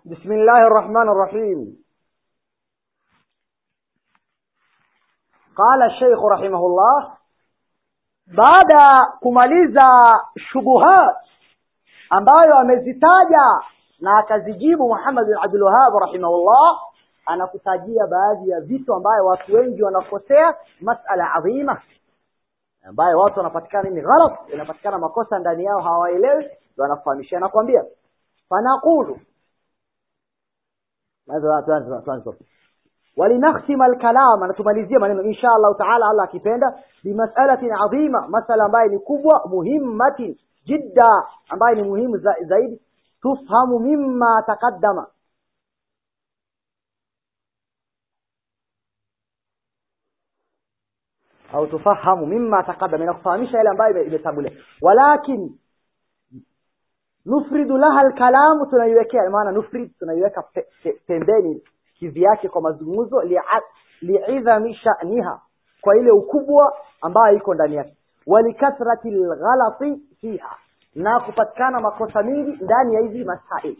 بسم الله الرحمن الرحيم قال الشيخ رحمه الله baada kumaliza shubuhat ambayo amezitaja na akazijibu Muhammad bin Abdul Wahhab rahimahullah anakutajia baadhi ya vitu ambayo watu wengi wanakosea masala adhima ambayo watu wanapatikana ni ghalat inapatikana makosa ndani yao hawaelewi ndio wanafahamisha nakwambia fanaqulu ولنختم الكلام نتمalizia maneno insha Allah taala Allah akipenda bimas'alatin adhima masala ambayo ni kubwa muhimmati jidda ambayo ni muhimu za, zaidi tufhamu mimma taqaddama au tufahamu mimma taqaddama inakufahamisha yale ambayo imetangulia walakin nufridu laha alkalamu tunaiwekea maana nufrid tunaiweka pe, pe, pembeni kivi yake kwa mazungumzo li'idhami sha'niha kwa ile ukubwa ambayo iko ndani yake walikathrati alghalati fiha na kupatikana makosa mingi ndani ya hizi masaili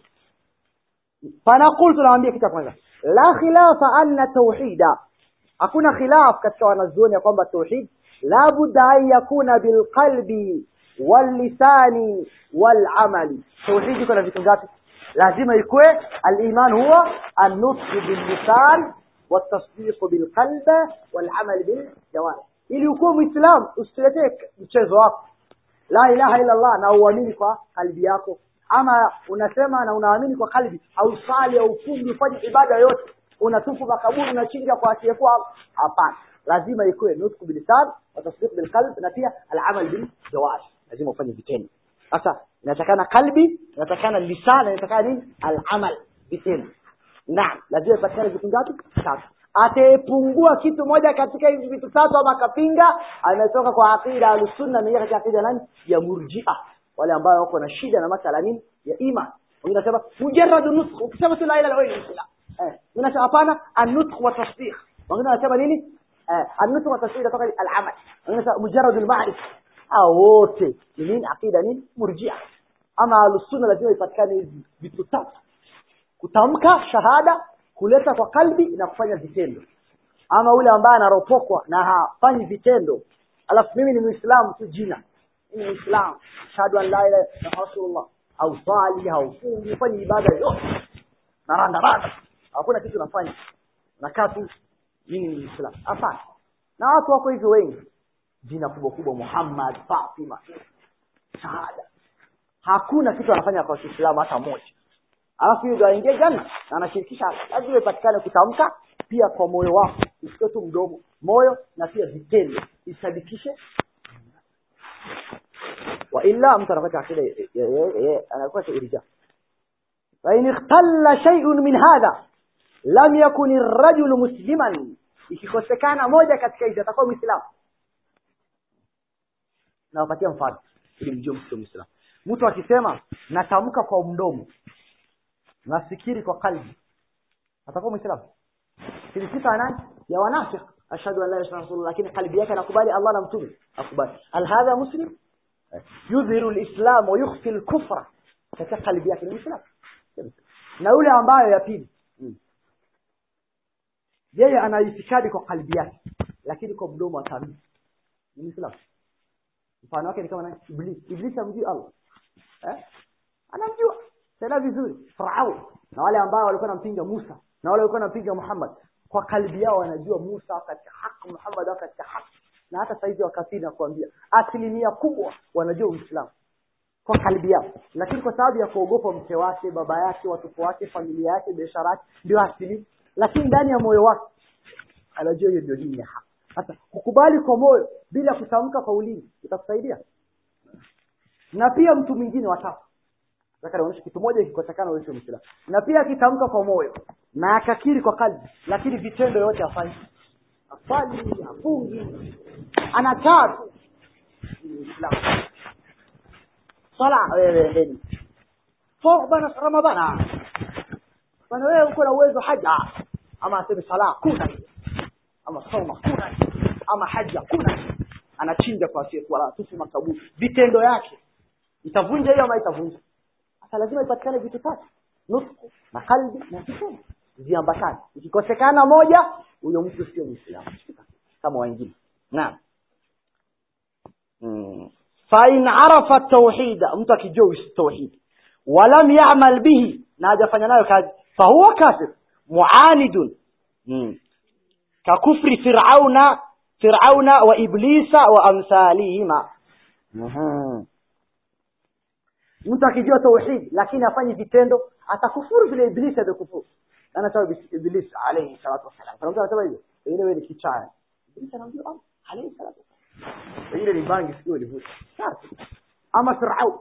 fanaqul tunawaambia kitu kwanza la khilafa anna tauhida hakuna khilaf katika wanazuoni ya kwamba tauhid la budda an yakuna bilqalbi wallisani walamali tauhid iko na vitu ngapi lazima ikue aliman huwa an-nutq bil-lisan wat-tasdiq bil-qalb wal-amal bil-jawarih ili ukuwe muislam usiletee mchezo wako la ilaha illa Allah na uamini kwa kalbi yako ama unasema na unaamini kwa kalbi hausali au fungi ufanye ibada yote unatufu makaburi unachinja kwa asiyekuwa hapana lazima ikuwe nutq bil-lisan wa tasdiq bil-qalb na pia al-amal bil-jawarih lazima ufanye vitendo sasa inatakana kalbi inatakana lisana inatakana nini al-amal vitendo naam lazima ipatikane vitu ngapi tatu atepungua kitu moja katika hizi vitu tatu ama akapinga ametoka kwa aqida al-sunna na katika aqida nani ya murji'a wale ambao wako na shida na masala nini ya iman wengine wanasema mujarrad nutq ukisema tu la ilaha illa Allah eh unasema hapana an-nutq wa tasdiq wengine wanasema nini eh an-nutq wa tasdiq kutoka al-amal wengine wanasema mujarrad al-ma'rifah hao wote ni nini aqida nini murjia ama alusunna lazima ipatikane hizi vitu tatu kutamka shahada kuleta kwa kalbi na kufanya vitendo ama ule ambaye anaropokwa na hafanyi vitendo alafu mimi ni muislamu tu jina mimi ni muislamu shahadu an la ilaha illa rasulullah au swali au fungi fanye ibada yote na randa randa hakuna kitu nafanya nakaa tu mimi ni muislamu hapana na watu wako hivyo wengi jina kubwa kubwa Muhammad Fatima shahada hakuna kitu anafanya kwa Uislamu hata moja alafu hiyo ndio aingie janna na anashirikisha lazima ipatikane kutamka pia kwa moyo wako usio tu mdomo moyo na pia vitendo isadikishe wa illa mtu anakuwa akida anakuwa irja fa in ikhtalla shay'un min hadha lam yakun ar-rajulu musliman ikikosekana moja katika hizo atakuwa muislamu nawapatia mfano ili mjue mtu muislamu mtu akisema natamka kwa mdomo nafikiri kwa kalbi atakuwa muislamu hili sifa nani ya wanafiki ashhadu an la ilaha illallah lakini kalbi yake anakubali Allah na mtume akubali al hadha muslim yudhiru alislam wa yukhfi alkufra katika kalbi yake ni muislamu na yule ambayo ya pili yeye ana itikadi kwa kalbi yake lakini kwa mdomo atamini ni muislamu mfano wake ni kama nani iblis iblis amjui Allah eh anamjua tena vizuri farao na wale ambao walikuwa wanampinga Musa na wale walikuwa wanampinga Muhammad kwa kalbi yao wanajua Musa katika haki Muhammad katika haki na hata saizi wakafiri na kuambia asilimia kubwa wanajua Uislamu kwa kalbi yao lakini kwa sababu ya kuogopa mke wake baba yake watoto wake familia yake biashara yake ndio asili lakini ndani ya moyo wake anajua hiyo ndio dini ya haki sasa kukubali kwa moyo bila kutamka kwa ulimi itakusaidia na pia mtu mwingine watatu nataka nionyeshe kitu moja kikosekana wewe Muislamu na pia akitamka kwa moyo na akakiri kwa kalbi lakini vitendo yote hafanyi afali afungi anakaa tu Muislamu sala wewe ndeni fo bana ramadhana bana wewe uko na uwezo haja ama aseme sala kuna ama soma kuna ama haja kuna anachinja kwa siku wala tufu makaburi vitendo yake itavunja hiyo ama itavunja sasa lazima ipatikane vitu tatu nutku na kalbi na kitendo ziambatane ikikosekana moja huyo mtu sio mwislamu kama wengine naam mm. fain arafa tauhida mtu akijua tauhid walam yamal bihi na hajafanya nayo kazi fahuwa kafir muanidun mm. kakufri firauna firauna wa iblisa wa amsalihima mm-hmm. mtu akijua tauhid lakini afanyi vitendo atakufuru vile iblisi amekufuru anasema iblisi alayhi salatu wasalam kuna mtu anasema hivyo pengine wewe ni kichaya iblisi anaambia Allah alayhi salatu wasalam pengine ni bangi sio livuta ama firau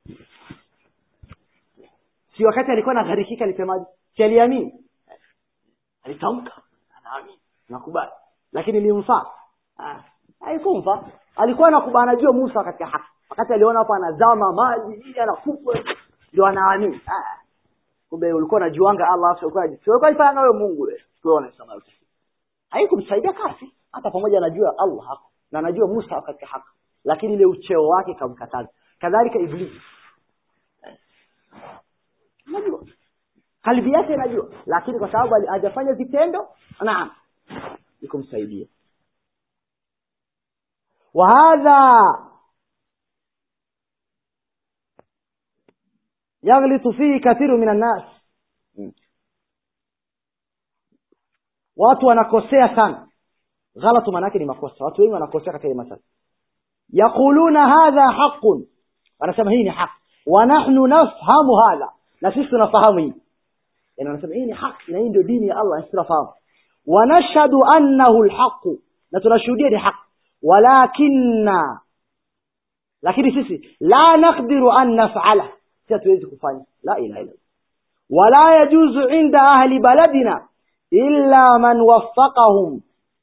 si wakati alikuwa anagharikika alisemaje si aliamini alitamka anaamini nakubali lakini ilimfaa haikumfa alikuwa anakubali anajua Musa katika haki wakati aliona hapa anazama maji ili anakufa ndio anaamini kumbe ulikuwa unajuanga Allah afu ulikuwa ulikuwa ifanya wewe Mungu wewe sio unasema yote haikumsaidia kazi hata pamoja anajua Allah hako na anajua Musa katika haki lakini ile ucheo wake kamkataza kadhalika iblisi najua kalbi yake inajua lakini kwa sababu hajafanya vitendo naam ikumsaidia وهذا يغلط فيه كثير من الناس watu wanakosea sana ghalatu maanake ni makosa watu wengi wanakosea katika hii masala yaquluna hadha haqun wanasema hii ni haq wa nahnu nafhamu hadha na sisi tunafahamu hii yani wanasema hii ni haq na hii ndio dini ya Allah sisi tunafahamu wa nashhadu annahu alhaq na tunashuhudia ni haq walakinna lakini sisi la naqdiru an naf'ala si hatuwezi kufanya la ilaha illa wala yajuzu inda ahli baladina illa man waffaqahum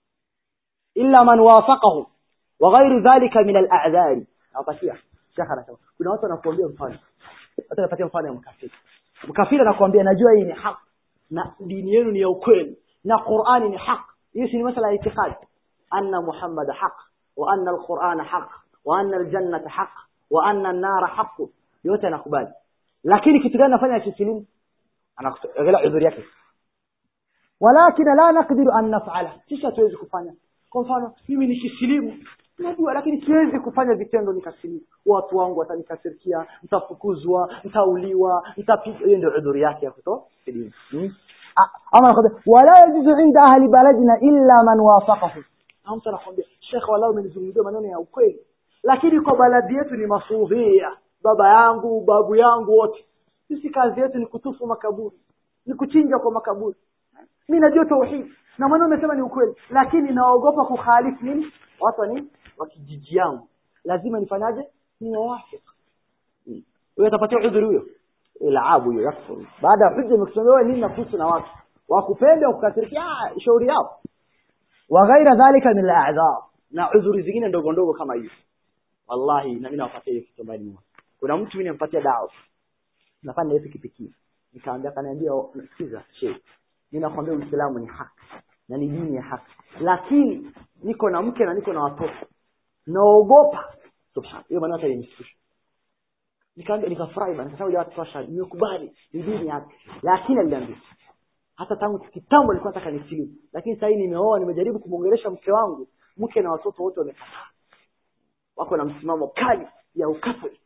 illa man wafaqahum wa ghairu dhalika min al-a'dhari nawapatia shekha anasema kuna watu wanakuambia mfano watu wanapatia mfano ya mkafiri mkafiri anakuambia najua hii ni haki na dini yenu ni ya ukweli na Qur'ani ni haki hiyo si ni masala ya itikadi anna Muhammad haq wa anna al-Qur'an haq wa anna al-jannata haq wa anna an-nara haq yote anakubali lakini kitu gani anafanya akisilimu anaangalia udhuri yake walakin la naqdiru an naf'ala sisi hatuwezi kufanya kwa mfano mimi nikisilimu najua lakini siwezi kufanya vitendo nikasilimu watu wangu watanikasirikia mtafukuzwa mtauliwa mtapigwa hiyo ndio udhuri yake ya kutosilimu hmm? ama anakwambia wala yajuzu inda ahli baladina illa man wafaqahu au mtu anakwambia shekhe walau umenizungumzia maneno ya ukweli lakini kwa baladi yetu ni masufia baba yangu babu yangu wote sisi kazi yetu ni kutufu makaburi ni kuchinja kwa makaburi mimi najua tauhid na maneno umesema ni ukweli lakini naogopa kukhalifu nini watu ni wa kijiji yangu lazima nifanyaje ni wawafik huyo atapatia udhuru huyo ilaabu hiyo yakfuru baada ya hujja imekusomewa nini nakuhusu na watu wakupenda wakukasirikia shauri yao wa ghaira dhalika min al-a'dhar na udhuri zingine ndogo ndogo kama hiyo wallahi na mimi nawapatia hiyo kitu mbali mwa kuna mtu mimi nimpatia dawa nafanya yeye pikipiki nikaambia kaniambia sikiza shehe mimi nakwambia Uislamu ni haki na ni dini ya haki lakini niko na mke na niko na watoto naogopa subhana hiyo maana hata imesikitisha nikaambia nikafurahi bana nikasema watu tosha nimekubali ni dini yake lakini aliniambia hata tangu kitambo nilikuwa nataka nisilimu lakini sasa nimeoa nimejaribu kumwongelesha mke wangu mke na watoto wote wamekataa wako na msimamo kali ya ukatoliki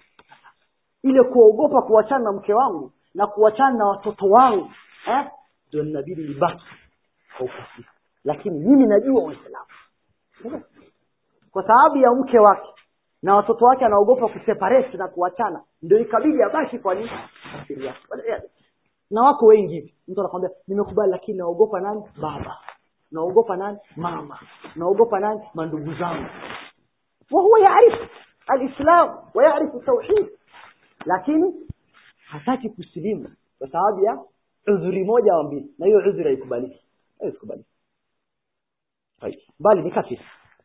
ile kuogopa kuachana na mke wangu na kuachana na watoto wangu eh ndio inabidi nibaki kwa ukafiri lakini mimi najua uislamu kwa sababu ya mke wake na watoto wake anaogopa kuseparate na kuachana ndio ikabidi abaki kwa nini na wako wengi hivi mtu anakwambia nimekubali lakini naogopa nani baba naogopa nani mama naogopa nani mandugu zangu وهو يعرف الإسلام ويعرف التوحيد lakini hataki kusilimu kwa sababu ya udhuri moja au mbili na hiyo udhuri haikubaliki haikubaliki bali ni kafiri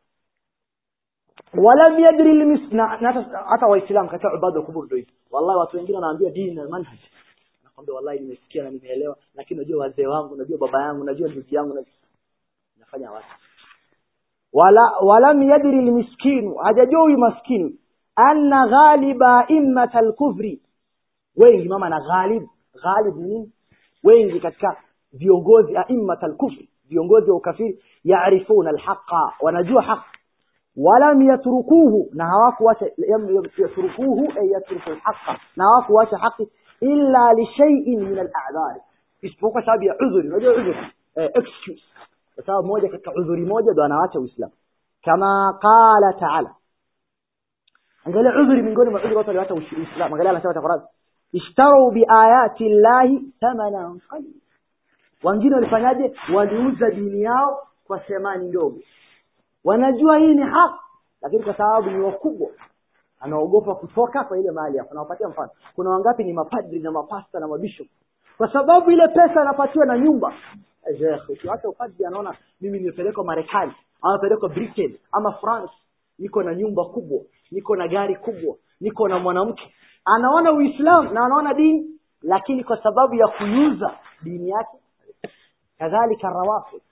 walam yadri almisna hata waislamu katika ibada ya kubur ndio wallahi watu wengine wanaambia dini na manhaj nakwambia wallahi nimesikia na nimeelewa lakini najua wazee wangu najua baba yangu najua ndugu yangu nafanya wapi wala walam yadri almiskinu hajajua huyu maskini anna ghaliba immat alkufri wengi mama na ghalib ghalib ni nini wengi katika viongozi aimmat alkufri viongozi wa ukafiri yaarifuna alhaqa wanajua haq walam yatrukuhu na hawakuacha yatrukuhu ay yatruku alhaqa na hawakuacha haki illa li shay'in min al'adhar isipokuwa sababu ya udhuri unajua udhuri eh, excuse kwa sababu moja katika udhuri moja ndo anaacha uislamu kama qala ta'ala angalia udhuri miongoni mwa udhuri watu walioacha uislamu angalia anasema Qur'an ishtaru biayati llahi thamanan qalil wengine walifanyaje waliuza dini yao kwa thamani ndogo wanajua hii ni haki lakini kwa sababu ni wakubwa anaogopa kutoka kwa ile mali yako nawapatia mfano kuna wangapi ni mapadri na mapasta na mabishop kwa sababu ile pesa anapatiwa na nyumba ukiwacha upadri anaona mimi nimepelekwa marekani ama pelekwa britain ama france niko na nyumba kubwa niko na gari kubwa niko na mwanamke anaona uislamu na anaona dini lakini kwa sababu ya kuuza dini yake kadhalika rawafid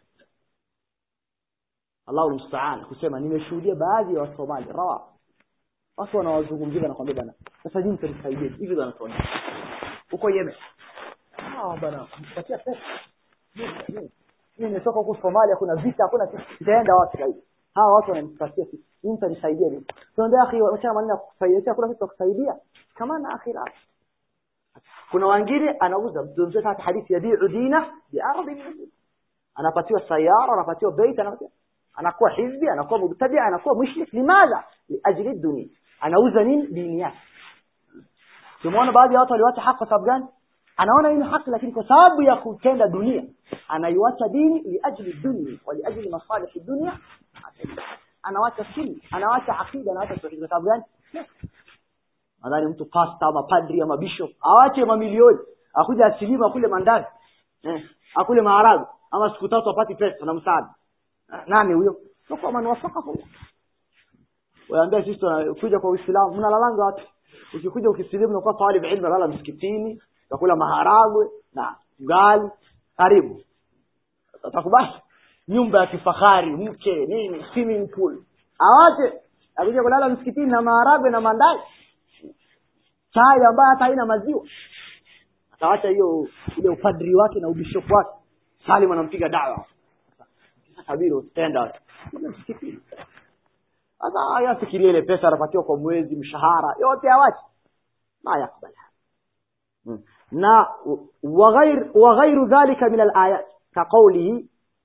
Allahu musta'an kusema nimeshuhudia baadhi ya Wasomali rawa watu wanawazungumzia na kwambia bana sasa nyinyi mtanisaidie hivi ndo wanatuonyesha huko Yemen ah bana mpatia pesa mimi nimetoka huko Somalia kuna vita hakuna kitu itaenda wapi hivi hawa watu wananipatia kitu mimi mtanisaidia nini tunaambia akhi wacha maneno ya kusaidia kuna kitu kusaidia kama na akhira kuna wengine anauza mzee hata hadithi ya bi'u dina bi'ardi anapatiwa sayara anapatiwa bait anapatiwa anakuwa hizbi anakuwa mubtadi anakuwa mushrik limadha liajli dunia anauza nini dini yake tumeona baadhi ya watu waliwacha haki kwa sababu gani anaona hii ni haki lakini kwa sababu ya kutenda dunia anaiwacha dini liajli dunia wa liajli masalih dunia anawacha sunni anawacha akida anawacha tauhid kwa sababu gani nadhani mtu pasta ama padri ama bishop awache mamilioni akuja asilima kule mandani eh akule maharagwe ama siku tatu apati pesa na msaada nani huyo sio man wafaqahu waambia sisi tunakuja kwa Uislamu mnalalanga wapi ukikuja ukisilimu unakuwa talib ilmu lala msikitini utakula maharagwe na ugali karibu utakubali nyumba ya kifahari mke nini swimming pool awache akija kulala msikitini na maharagwe na mandazi chai ambayo hata haina maziwa atawacha hiyo ile upadri wake na ubishop wake Salim anampiga dawa sabiri utenda msikitini sasa haya fikiria ile pesa anapatiwa kwa mwezi mshahara yote awache ma yakubali na وغير وغير ذلك من الآيات كقوله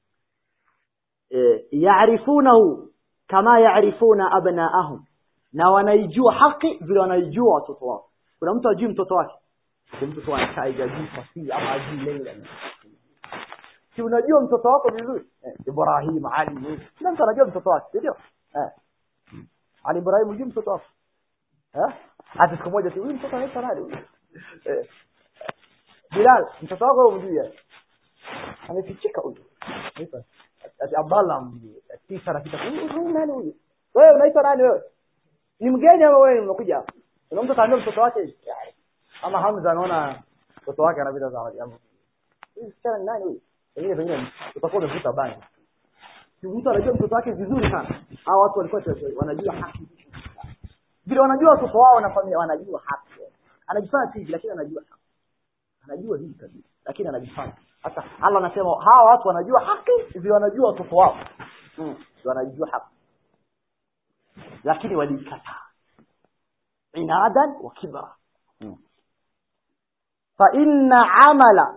يعرفونه كما يعرفون أبناءهم na wanaijua haki vile wanaijua watoto wao kuna mtu ajui mtoto wake mtoto wake haijajui fasihi ama ajui lengo si unajua mtoto wako vizuri eh, Ibrahim Ali kila mtu anajua mtoto wake ndio eh Ali Ibrahim unajua mtoto wako eh hata siku moja tu huyu mtoto anaitwa nani eh Bilal mtoto wako unamjua amefichika huyu ati Abdallah mjui tisa anapita huyu nani huyu wewe unaitwa nani wewe ni mgeni ama wewe umekuja hapa kuna mtu kaambia mtoto wake ama Hamza anaona mtoto wake anapita sawa jambo huyu msichana ni nani huyu pengine pengine utakuwa umevuta bangi si mtu anajua mtoto wake vizuri sana hao watu walikuwa wanajua haki vile wanajua watoto wao na familia wanajua haki anajifanya hivi lakini anajua haki anajua hivi kabisa lakini anajifanya hata Allah anasema hawa watu wanajua haki vile wanajua watoto wao mm. wanajua haki lakini walikataa inadan wa kibra mm. fa inna amala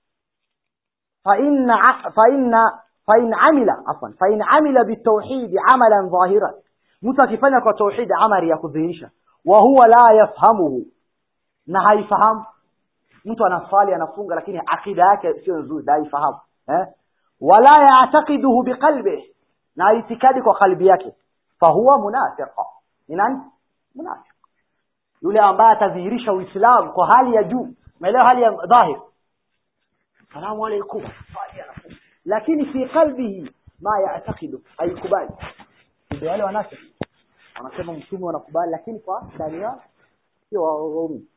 فإن ع... فإن فإن عمل عفوا فإن عمل بالتوحيد عملا ظاهرا mtu akifanya kwa tauhid amali ya kudhihirisha wa huwa la yafhamuhu na haifahamu mtu anaswali anafunga lakini akida yake sio nzuri haifahamu eh wala ya'taqiduhu biqalbihi na itikadi kwa kalbi yake fahuwa munafiqa ni nani munafiq yule ambaye atadhihirisha uislamu kwa hali ya juu maelewa hali ya dhahir salamu alaykum lakini fi qalbihi ma ya'taqidu haikubali ndio wale wanafiki wanasema mtume wanakubali lakini kwa ndani yao sio waumini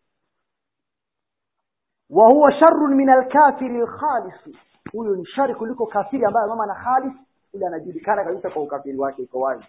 wa huwa sharrun min al-kafiri al-khalis huyo ni shari kuliko kafiri ambaye mama na khalis ule anajulikana kabisa kwa ukafiri wake iko wazi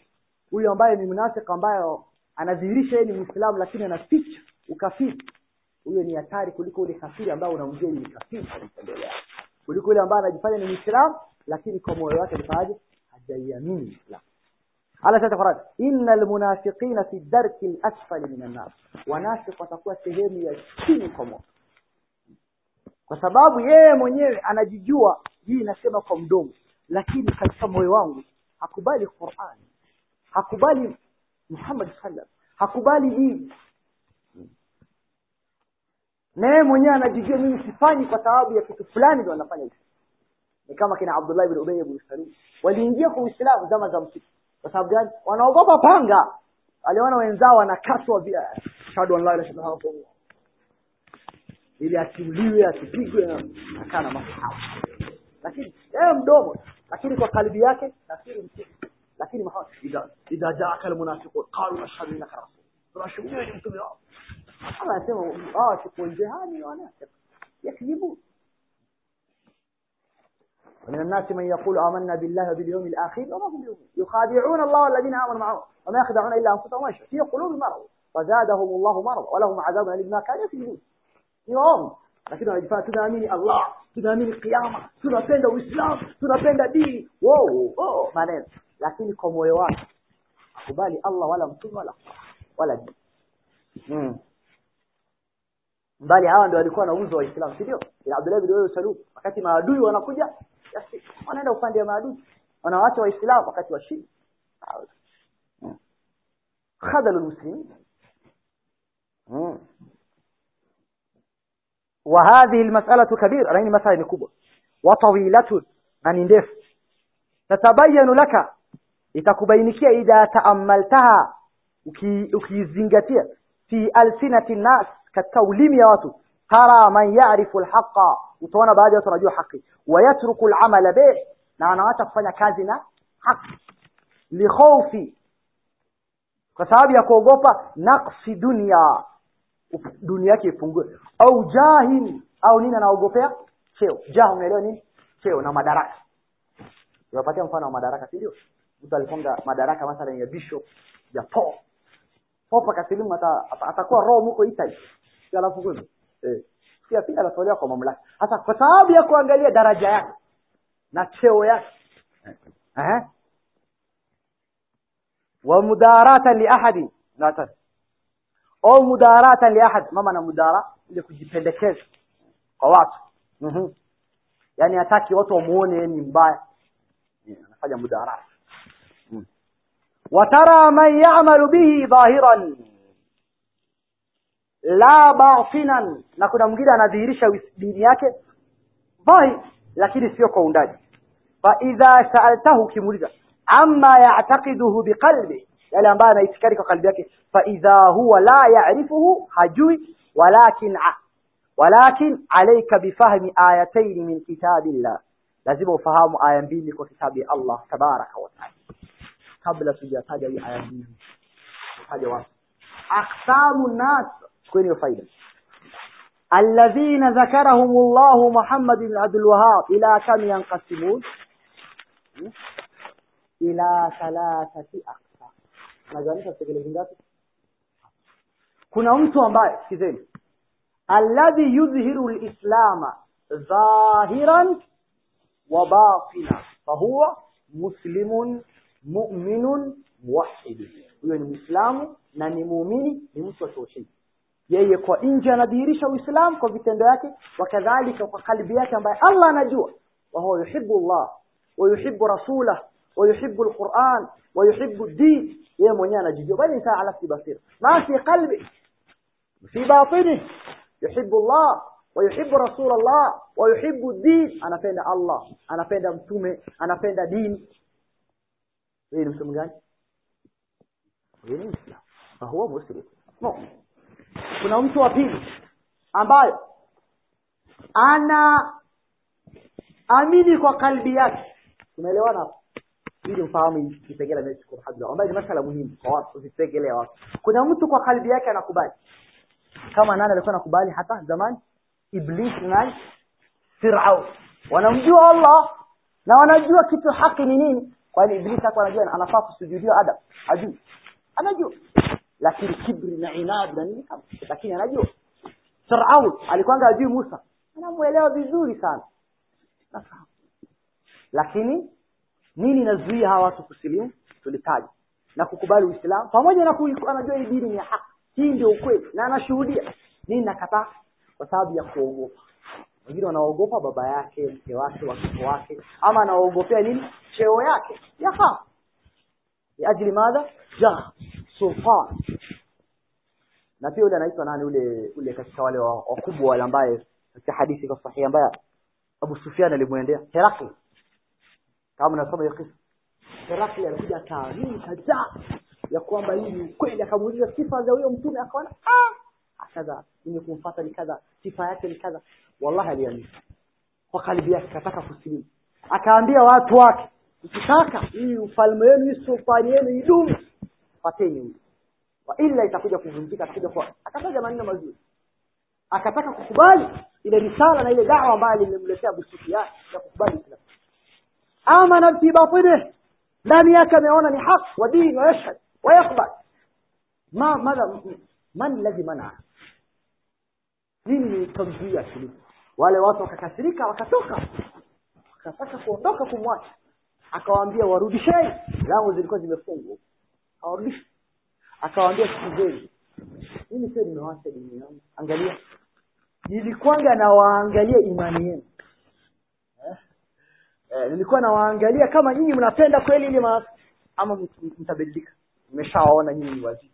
huyo ambaye ni mnafiki ambaye anadhihirisha yeye ni muislamu lakini anaficha ukafiri huyo ni hatari kuliko ule kafiri ambaye unamjua ni kafiri kabisa mbele yako kuliko yule ambaye anajifanya ni Muislamu lakini kwa moyo wake nifaje hajaiamini Uislamu ala sasa Qur'an innal munafiqina fi darki al-asfali minan nar wanafiq watakuwa sehemu ya chini kwa moto kwa sababu yeye mwenyewe anajijua hii inasema kwa mdomo lakini katika moyo wangu hakubali Qur'an hakubali Muhammad sallam hakubali dini na yeye mwenyewe anajijua mimi sifanyi kwa sababu ya kitu fulani ndio anafanya hivi ni kama kina Abdullah ibn Ubay ibn Salul waliingia kwa Uislamu zama za msitu kwa sababu gani wanaogopa panga aliona wenzao wanakatwa via shahadu an la ilaha illallah ili asiuliwe asipigwe na akaa na masahaba lakini yeye mdomo lakini kwa kalbi yake nafikiri msitu lakini Muhammad idha idha jaaka almunafiqun qalu ashhadu innaka rasul tunashuhudia ni mtume wao Allah anasema hao tuko jehani wanafiki yakzibu ومن الناس من يقول آمنا بالله وباليوم الآخر وما هم بيؤمنون يخادعون الله والذين آمنوا معه وما يخدعون إلا أنفسهم وما في قلوب مرض فزادهم الله مرض ولهم عذاب أليم ما كانوا يكذبون يوم lakini wanajifanya tunaamini Allah tunaamini kiyama tunapenda Uislamu tunapenda dini wow oh maneno lakini kwa moyo wake akubali Allah wala mtume wala wala dini mm. bali hawa ndio walikuwa na uzo wa Uislamu si ndio ila Abdullah bin Ubay Salul wakati maadui wanakuja basi wanaenda upande wa maadui wanawaacha waislamu wakati wa shida khadalu almuslimin وهذه المسألة كبيرة لأن مسألة كبرى وطويلة أن ندف تتبين لك itakubainikia idha taamaltaha ukizingatia fi alsinati nnas katika ulimi ya watu tara man ya'rifu alhaqa utaona baadhi ya watu wanajua haki wayatruku al'amala bih na wanaacha kufanya kazi na haki likhawfi kwa sababu ya kuogopa naqsi dunia dunia yake ipungue au jahil au nini anaogopea cheo jah unaelewa nini cheo na madaraka unapatia mfano wa madaraka si ndio mtu aliponga madaraka mathalan ya bishop ya pop pop akasilimu atakuwa roho mko Italy alafu kweli eh pia pia anatolewa kwa mamlaka hasa kwa sababu ya kuangalia daraja yake na cheo yake eh wa mudarata li ahadi nata au mudarata li ahad mama na mudara ile kujipendekeza kwa watu mhm yani hataki watu wamuone ni mbaya anafanya mudarata watara man ya'malu bihi dhahiran la batinan na kuna mwingine anadhihirisha dini yake dhahir lakini sio kwa undani fa idha sa'altahu kimuliza amma ya'taqiduhu biqalbi yale ambayo anaitikadi kwa kalbi yake fa idha huwa la ya'rifuhu hajui walakin walakin alayka bifahmi ayatayn min kitabillah lazima ufahamu aya mbili kwa kitabu ya Allah tabaraka wa taala kabla tujataja hii aya mbili tutaja wapi aqsamu nas kwenye faida alladhina dhakarahum Allah Muhammad ibn Abdul Wahhab ila kam yanqasimun ila thalathati aqsam naganisha tekelezi ngapi kuna mtu ambaye sikizeni alladhi yudhhiru alislama dhahiran wa batina fahuwa muslimun mu'minun muwahhid huyo ni muislamu na ni muumini ni mtu wa tauhid yeye kwa nje anadhihirisha uislamu kwa vitendo yake wakadhalika kwa kalbi yake ambaye Allah anajua wa huwa yuhibbu Allah wa yuhibbu rasulah wa yuhibbu alquran wa yuhibbu din yeye mwenyewe anajijua bali ni ala fi basir ma fi qalbi fi batini yuhibbu Allah wa yuhibbu rasul Allah wa yuhibbu din anapenda Allah anapenda mtume anapenda dini yeye ni mtu gani yeye ni Muislamu fahuwa muslim no kuna mtu wa pili ambaye ana amini kwa kalbi yake tumeelewana hapo ili ufahamu kipengele na shukuru hadra ambayo ni masala muhimu kwa watu usitegelee watu kuna mtu kwa kalbi yake anakubali kama nani alikuwa anakubali hata zamani iblis nani firao wanamjua Allah na wanajua kitu haki ni nini kwani iblis hapo anajua anafaa kusujudia adam ajui anajua lakini kibri na inad na nini lakini anajua firaun alikwanga ajui musa anamwelewa vizuri sana nafahamu lakini nini inazuia hawa watu kusilimu tulitaja na kukubali uislamu pamoja na kui- anajua hii dini ni ya haki hii ndio ukweli na anashuhudia nini nakataa kwa sababu ya kuogopa wengine wanaogopa baba yake mke wake watoto wake ama anaogopea nini cheo yake yafaa liajli madha jah sultan na pia yule anaitwa nani ule ule katika wale wa- wakubwa wale ambaye katika hadithi kwa sahihi ambaye Abu Sufyan alimwendea Herakli kama nasoma hiyo kisa Herakli alikuja akaamini kadhaa ya kwamba hii ni ukweli akamuuliza sifa za huyo mtume akaona ah kadha mimi kumfuata ni kadha sifa yake ni kadha wallahi aliamini kwa kalbi yake akataka kusilimu akaambia watu wake mkitaka hii ufalme wenu hii sultani yenu idumu fateni huyu wa ila itakuja kuvunjika atakuja kwa akataja maneno mazuri akataka kukubali ile risala na ile dawa ambayo limemletea Abu Sufyan ya kukubali Uislamu amana fi batinihi ndani yake ameona ni haki wa dini wa yashhad wa yakbal ma madha man alladhi mana nini nitamzuia suluhu wale watu wakakasirika wakatoka wakataka kuondoka kumwacha akawaambia warudisheni lango zilikuwa zimefungwa hawarudishi akawaambia sikizeni mimi sio nimewacha dini yangu angalia nilikwanga nawaangalia imani yenu eh? Eh, nilikuwa nawaangalia kama nyinyi mnapenda kweli ile ma ama mt- mtabadilika nimeshawaona nyinyi ni wazito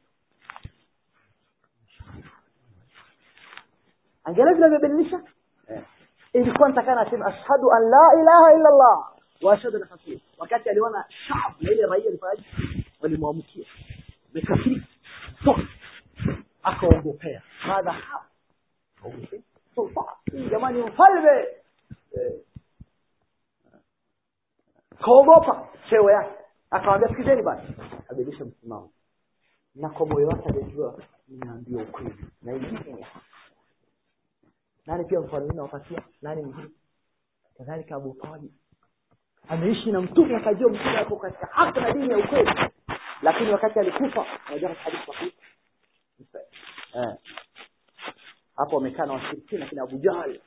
angalia vile amebadilisha eh. ilikuwa nitakana asema ashhadu an la ilaha illa allah wa ashhadu anna rasul wakati aliona shab na ile raia alifanyaje walimwamkia mekafiri toka akaogopea madha ha Aogopea. sultan hii jamani mfalme eh. kaogopa cheo yake akamwambia sikizeni basi abadilisha msimamo na kwa moyo wake alijua ninaambia ukweli na ingine nani pia mfano mwingine wapatia nani mwingine kadhalika Abu Talib ameishi na mtume akajua mtume ako katika haki na dini ya ukweli lakini wakati alikufa unajua katika hadithi sahihi eh hapo wamekaa na washirikina kina Abu Jahl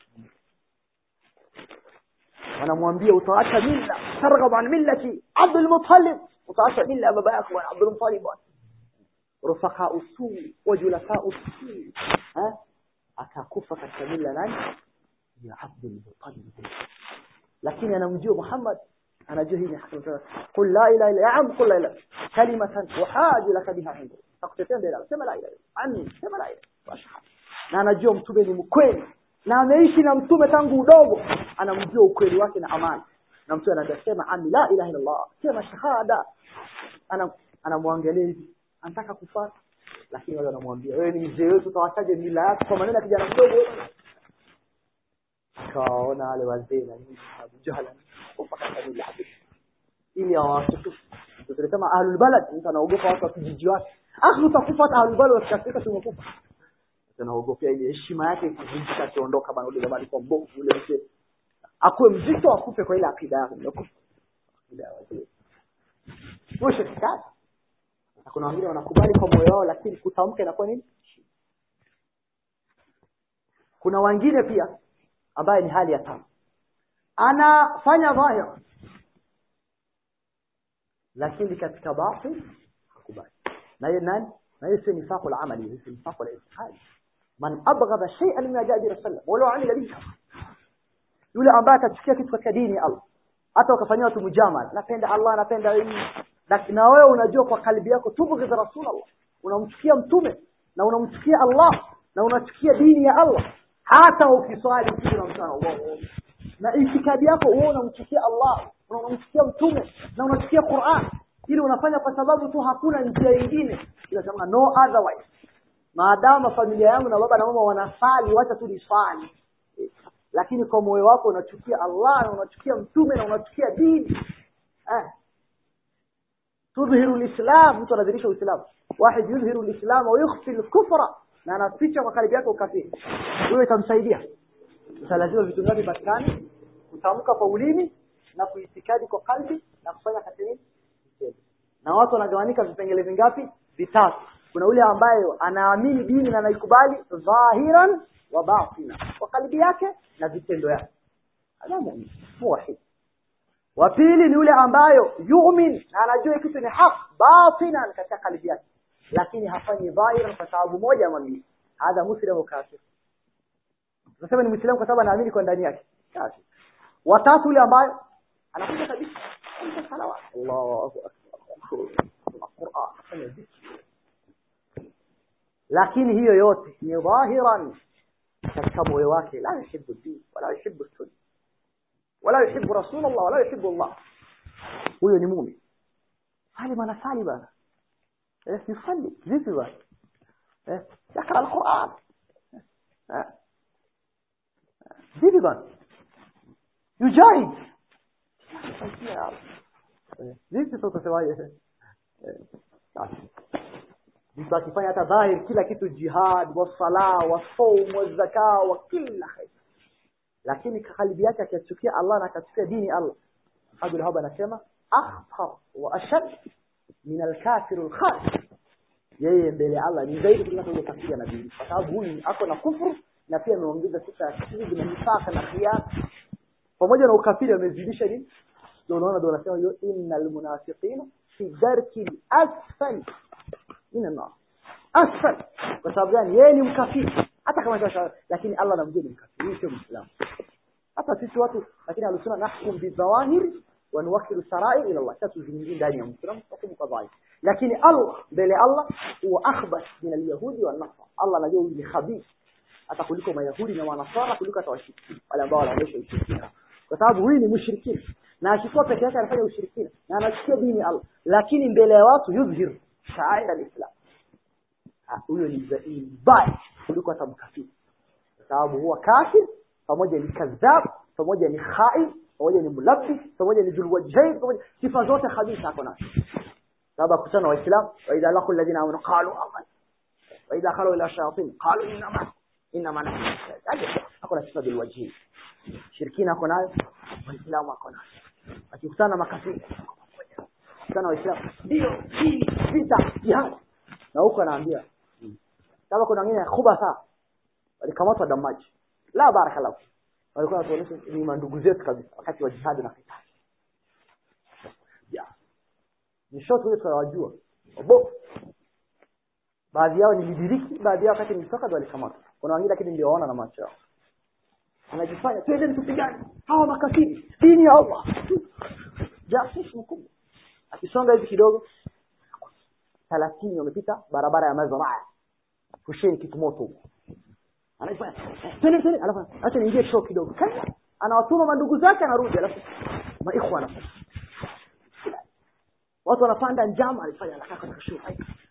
wanamwambia utaacha milla targhab an millati Abdul Muttalib utaacha milla ya baba yako bwana Abdul Muttalib bwana rufaka usuli wajulasa usuli eh akakufa katika mila nani ya Abdul Muttalib lakini anamjua Muhammad anajua hii ni haki qul la ilaha illa ya am qul la ilaha kalimatan uhaju laka biha inda takutetea mbele sema la ilaha anni sema la ilaha washhad na anajua mtume ni mkweli na ameishi na mtume tangu udogo anamjua ukweli wake na amani na mtume anasema ami la ilaha illa allah sema shahada ana anamwangalia hivi anataka kufuata lakini wale wanamwambia wewe ni mzee wetu utawachaje mila yako kwa maneno ya kijana mdogo kawaona wale wazee na nini Abu Jahal kufa katika mila yake ili awatukufu tunasema ahlul balad mtu anaogopa watu wa kijiji wake akhi utakufa hata ahlul balad wasikafika tumekufa tunaogopea ile heshima yake ikivunjika akiondoka bana ule jamani kwa mbovu ule mzee akuwe mzito akufe kwa ile akida yake umekufa akida ya wazee mwisho kikata na kuna wengine wanakubali kwa moyo wao lakini kutamka inakuwa nini kuna wengine pia ambaye ni hali ya tano anafanya dhahir lakini katika batin hakubali na hiyo nani na hiyo sio nifaqul amali hiyo sio nifaqul itiqadi man abghadha shay'an min ajadi rasulullah wala amila bihi yule ambaye atachukia kitu katika dini ya Allah hata ukafanyia watu mujamal napenda Allah napenda hii lakini na wewe unajua kwa kalbi yako tubghidha rasulullah unamchukia mtume na unamchukia Allah na unachukia dini ya Allah hata ukiswali kitu unamchukia Allah na itikadi yako wewe unamchukia Allah na unamchukia mtume na unachukia Qur'an ili unafanya kwa sababu tu hakuna njia nyingine inasema no otherwise maadamu familia yangu na baba na mama wanasali wacha tu niswali lakini kwa moyo wako unachukia Allah na unachukia mtume na unachukia dini eh tudhihiru alislam mtu anadhihirisha uislamu wahid yudhihiru alislam wa yukhfi alkufra na anaficha kwa kalbi yake ukafiri huyo itamsaidia lazima vitu ngapi patikane kutamka kwa ulimi na kuitikadi kwa kalbi na kufanya katika na watu wanagawanyika vipengele vingapi vitatu kuna yule ambaye anaamini dini na anaikubali dhahiran wa batina kwa kalbi yake na vitendo yake hadha mu'min muwahid wa pili ni yule ambayo yu'min na anajua kitu ni haq batinan katika kalbi yake lakini hafanyi dhahiran kwa sababu moja ama mbili hadha muslimu kafir tunasema ni muislamu kwa sababu anaamini kwa ndani yake kafir watatu yule ambayo anakuja kabisa salawat Allahu akbar Qur'an lakini hiyo yote ni dhahiran katika moyo wake la yuhibbu din wala yuhibbu sunna wala yuhibbu rasulullah wala yuhibbu Allah huyo ni muumini hali manasali bana eh yusalli vipi bana eh yakra alquran eh vipi bana yujahid vipi sasa utasemaje mtu akifanya hata dhahir kila kitu jihad wasala wasaum wazaka wa kila khair lakini kalbi yake akichukia Allah na akachukia dini Allah Abdul Haba anasema akhtar wa ashad min al-kafir al-kharij yeye mbele Allah ni zaidi kuliko yule kafiri na dini kwa sababu huyu ako na kufuru na pia ameongeza sifa ya kafiri na nifaka na khiyar pamoja na ukafiri amezidisha nini ndio unaona ndio anasema hiyo innal munafiqina fi darki asfal min an-nar asfal kwa sababu gani yeye ni mkafiri hata kama sasa lakini Allah anamjua ni mkafiri sio muislamu hata sisi watu lakini alusuna nahkum bidhawahir wa nuwakkilu sara'i ila Allah sasa tuzungumzie ndani ya muislamu hukumu kwa dhahir lakini Allah mbele Allah huwa akhbath min al-yahudi wa nasara Allah anajua huyu ni khabith hata kuliko mayahudi na wanasara kuliko hata washirikina wale ambao wanaonyesha ushirikina kwa sababu huyu ni mushirikina na akikuwa peke yake anafanya ushirikina na anachukia dini Allah lakini mbele ya watu yudhhir sha'air al-islam huyo ni mbaya kuliko hata mkafiri kwa sababu huwa kafir pamoja ni kadhab pamoja ni khain pamoja ni mulabbis pamoja ni dhulwajhain pamoja sifa zote khabisa ako nazo sababu akutana waislamu wa idha laqul ladina amanu qalu amanna wa idha khalu ila shayatin qalu inna inna mana ako na sifa dhulwajhain shirikina ako nayo waislamu ako nayo akikutana makafiri sana waislamu ndio hii vita jihad na huko anaambia kama kuna wengine khubasa walikamatwa damaji la barakallahu walikuwa wanatuonyesha ni mandugu zetu kabisa wakati wa jihad na fitna ya ni short wewe tunawajua obo baadhi yao nilidiriki baadhi yao wakati nilitoka ndio walikamatwa kuna wengine lakini niliwaona na macho yao anajifanya twende tupigane hawa makafiri dini ya Allah jasusi mkubwa akisonga hivi kidogo 30 wamepita barabara ya Mazraa fusheni kitu moto anafanya twende twende alafu acha niingie show kidogo anawatuma mandugu zake anarudi alafu maikhwana watu wanapanda njama alifanya anakaa katika show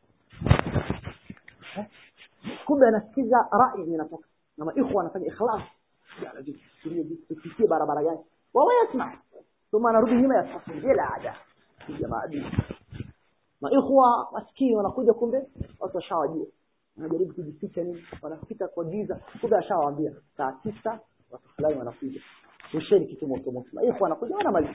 kumbe anasikiza rai zinatoka na maikhwa wanafanya ikhlas tupitie barabara gani wao yasma thumma anarudi nyuma ya safu bila ada jamaa maikhwa maskini wanakuja kumbe watu washawajua wanajaribu kujificha nini wanapita kwa giza kumbe ashawaambia saa tisa watu fulani wanakuja usheni kitu moto moto maikhwa wanakuja wanamaliza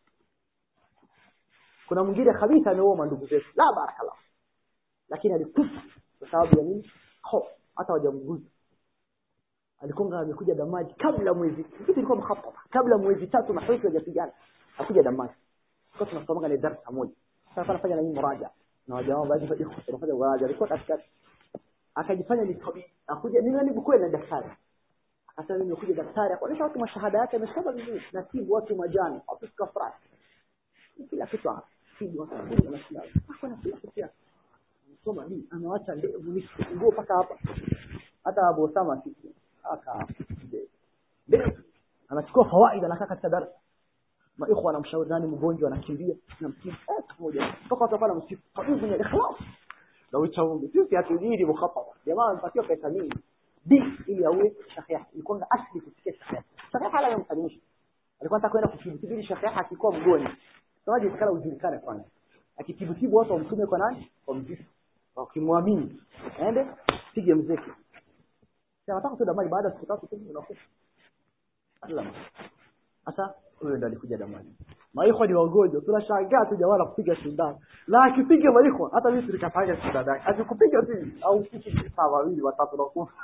kuna mwingine kabisa ameoa ndugu zetu la barakallah lakini alikufa kwa sababu ya nini hofu hata hawajamguza alikonga amekuja damaji kabla mwezi kitu ilikuwa mkhaffafa kabla mwezi tatu mahawishi hajapigana akuja damaji kwa tunasomanga ni darasa moja sasa anafanya na hii muraja na wajamaa baadhi ya ikhwa wanafanya muraja alikuwa katikati akajifanya ni tabibi akuja mimi ni kweli na daktari akasema mimi nimekuja daktari akaonyesha watu mashahada yake amesoma vizuri na tibu watu majani watu kafara kila kitu hapa tibu watu na mashahada hakuna kila kitu soma hii amewacha ndevu ni nguo paka hapa hata Abu Osama sisi aka ndevu anachukua fawaida anakaa katika darasa maikhwa anamshauri nani mgonjwa anakimbia na msifu eh pamoja mpaka watu pale msifu tabibu ni ikhlas na uchaungu sisi hatujiri mukhaffaf jamaa anapatiwa pesa mingi bi ili awe shekhe ilikuwa asli kusikia shekhe shekhe hala yamsalimisha alikuwa anataka kwenda kutibu shekhe akikuwa mgonjwa sasa kala ujulikane kwanza akitibutibu watu wamtume kwa nani kwa mzifu wakimwamini aende pige mzeki sasa nataka tu maji baada ya siku tatu tu unakufa sasa huyo ndo alikuja damani maikwa ni wagonjwa tunashangaa tu jamaa kupiga sindano na akipiga maikwa hata mimi tulikapanga sindano yake akikupiga tu au kiki saa wawili watatu na kufa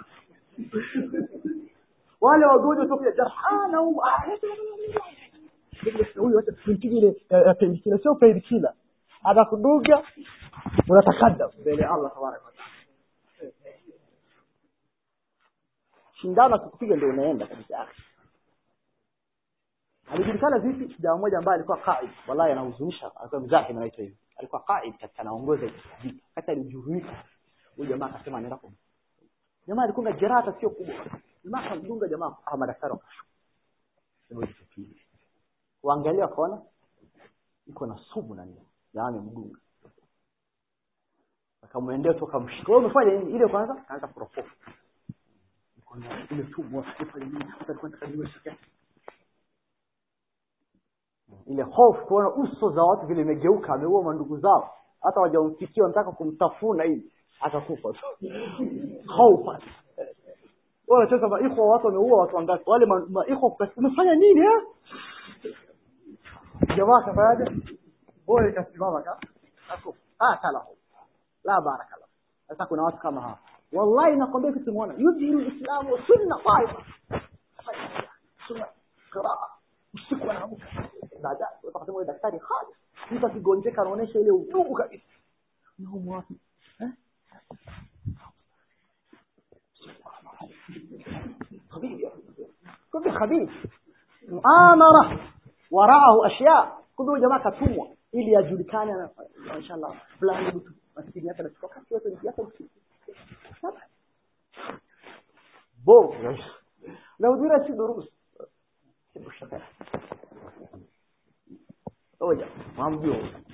wale wagonjwa tu pia jarhana huyu huyu acha tumpige ile pendikila sio pendikila anakuduga unatakadda mbele ya Allah tabaraka wa taala shindano akikupiga ndio unaenda kabisa alijulikana vipi jamaa mmoja ambaye alikuwa qaid wallahi anahuzunisha alikuwa mzahim anaitwa hivi alikuwa qaid katika anaongoza vita hata alijuruika huyu jamaa akasema anaenda kwa jamaa alikunga jeraha sio kubwa jamaa akamdunga jamaa ah madaktari wakashuka waangalia wakaona iko na sumu ndani jamaa amemdunga akamwendea tu akamshika wewe umefanya nini ile kwanza kaanza kuropoka ile sumu afanye nini hata alikuwa anataka niwe shaka ile hofu kuona uso za watu vile imegeuka ameua mandugu zao hata wajamfikia wanataka kumtafuna hivi akakufa tu hofu wanacheza maikwa watu wameua watu wangapi wale maikwa umefanya nini eh jamaa kafanyaje bora ikasimama ka akufa ah kala la baraka la sasa kuna watu kama hawa wallahi nakwambia kitu muona yudhiru islamu sunna taifa sunna qiraa usiku anaamka baada utakasema wewe daktari hali mtu akigonjeka anaonyesha ile udugu kabisa naumu wapi eh خبيث كل خبيث muamara waraahu ashya kumbe jamaa katumwa ili ajulikane na inshallah fulani mtu maskini yake anachukua kasi yote yake bo na udira si durus oja mamjua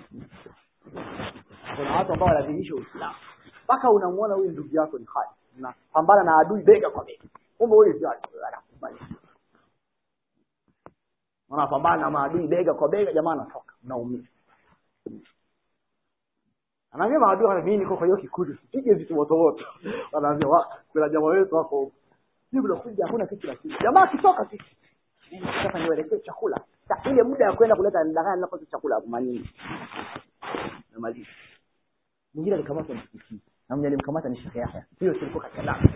kuna watu ambao wanadhihirisha uislamu mpaka unamwona huyu ndugu yako ni hali unapambana na adui bega kwa bega kumbe huyu sio anakubali unapambana na maadui bega kwa bega jamaa anatoka unaumia anaambia maadui hata mimi niko kwa hiyo kikundi sipige vitu moto moto wanaambia wa kuna jamaa wetu hapo hivi unakuja hakuna kitu la kitu jamaa akitoka tu sasa niwelekee chakula Sa, ile muda ya kwenda kuleta ndakana napata chakula manini namaliza mwingine alikamata msikitini na mwenye alimkamata ni Sheikh Yahya hiyo tulikuwa katika lama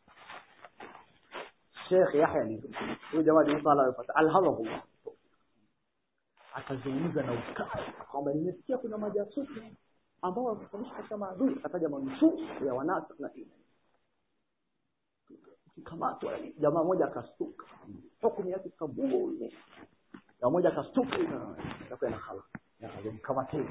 Sheikh Yahya ni huyo jamaa ni msala alipata alhamdulillah akazungumza na ukali kwamba nimesikia kuna majasusi ambao wamefanyisha katika maadui akataja manusu ya wanafiki na dini kikamatwa jamaa moja akastuka hukumu yake kabuli jamaa moja akastuka na akaenda khala na akamkamata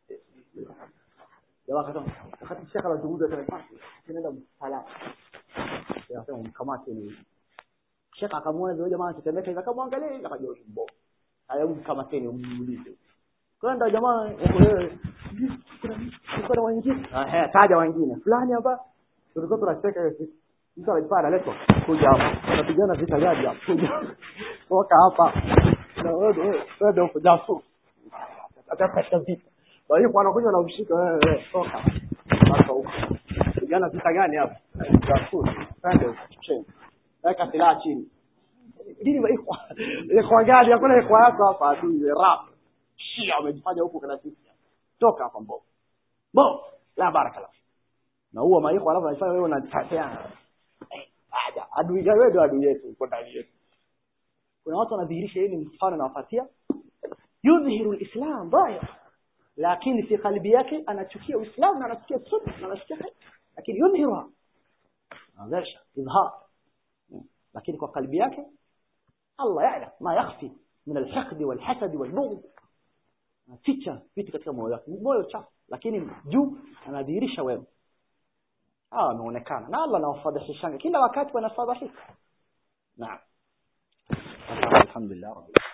jamaa akasema wakati shaka anazungumza tena basi tunaenda msalani akasema mkamate ni shaka akamwona yule jamaa akitemeka hivi akamwangalia akajua mbo haya mkamateni umuulize kwenda jamaa wako wewe kuna wengine ah taja wengine fulani hapa tulikuwa tunacheka hiyo siku mtu anajipaa analetwa kuja hapa tunapigana vita gani hapa kuja toka hapa na wewe wewe uko jafu atapata vita kwa hiyo wanakuja na mshika wewe toka sasa huko pigana vita gani hapa jafu pande chini weka silaha chini dini maikwa ikwa gani hakuna ikwa yako hapa adui rap shia wamejifanya huko kana sisi toka hapa mbo bo la barakallah na huo maikwa alafu anafanya wewe unateteana aja adui gani wewe ndio adui yetu uko ndani yetu kuna watu wanadhihirisha yeye ni mfano nawapatia yudhihiru alislam dhahir lakini fi qalbi yake anachukia uislamu na anachukia sunna na anachukia lakini yudhiruha anaonyesha idhar lakini kwa qalbi yake Allah yaala ma yakhfi min alhaqd walhasad walbughd ficha vitu katika moyo wake moyo chafu lakini juu anadhihirisha wema hawa wameonekana na Allah anawafadhishanga kila wakati wanafadhishika naam alhamdulillah